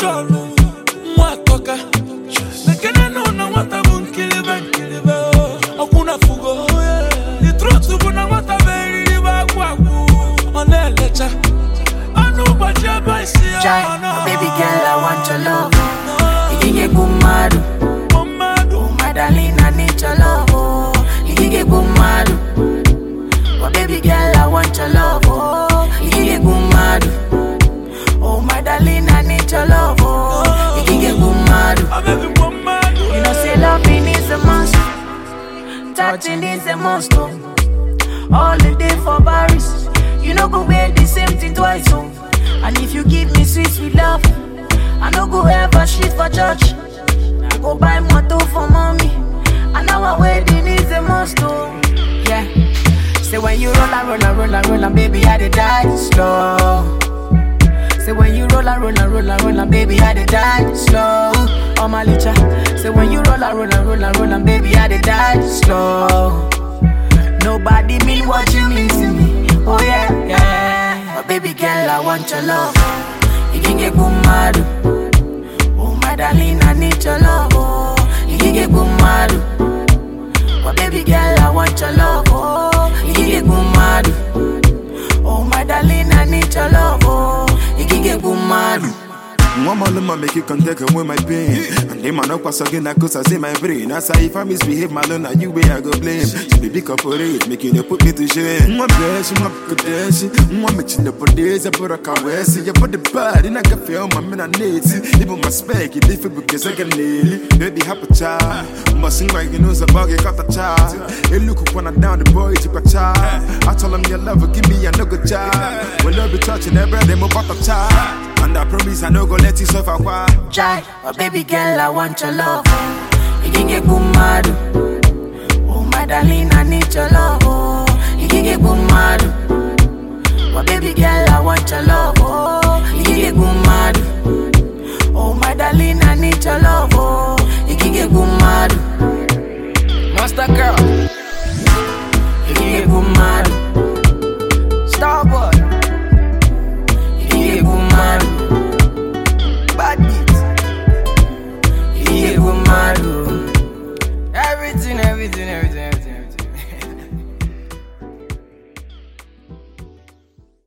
jọlụ nwa atọka lekene nụ na nwata bụ nkilibe nkilibe ọkwụ na fugo the truth bụ na nwata bụ eriri bụ agwụ agwụ ọ na-elecha ọnụ ụbọchị ebe isi ya Jai, ọ nọ. baby girl, I want your love. Ikike kumadu, Ọ mmadụ oh my darling, I need your love. Oh, ikike kumadu, oh baby girl, I want your love. Oh, ikike kumadu, oh my darling, I need your love. Oh, ikike kumadu. abebi bụ mmadụ You know, say loving is a must, touching is a must. Oh. All the day for Paris, you know go wear the same thing twice. Oh. And if you give me sweet sweet love, I no go ever shit for church. I go buy motor for mommy, and now our wedding is a must. Oh. Yeah. Say when you roll and roll and roll and roll and baby, I dey die slow. Say when you roll and roll and roll and roll and baby, I dey die slow. Oh my licha. Say when you roll and roll and roll and roll and baby, I dey die slow. Nobody mean what you mean to me. Oh yeah, yeah. But baby girl, I want your love. You can get kumadu. Oh my darling, I need your love. Oh, you can get kumadu. But baby girl, I want your love. Oh, you can get kumadu. Oh my darling, I need your love. Oh, you can get kumadu. One more luma make you can take away my pain. And them man up pass again, I cause I see my brain. As I if I misbehave, my love, now you way I go blame. So baby corporate, make you no put me to shame. One bless, one kadesh, one me chin up for days, I put a caress. You put the bad in a cafe on my men and needs. Even my spec, it different because I can nail it. Baby, happy child. Must sing like you know, so buggy got a child. Hey, look up when I down the boy, took a child. I told him your lover, give me a nugget child. When I be touching every day, I'm about a child. And I promise I no go let you suffer why. Jai, oh baby girl, I want your love. You can get kumadu. Oh my darling, I need your love. Oh, you can get kumadu. Oh baby girl, I want your love. Oh, you can get kumadu. Oh my darling, I need your love. Oh, you can get kumadu. Master girl, you can get kumadu. Starboy, you can get kumadu. Bad beat. Yeah, we mad. oh. Everything, everything, everything.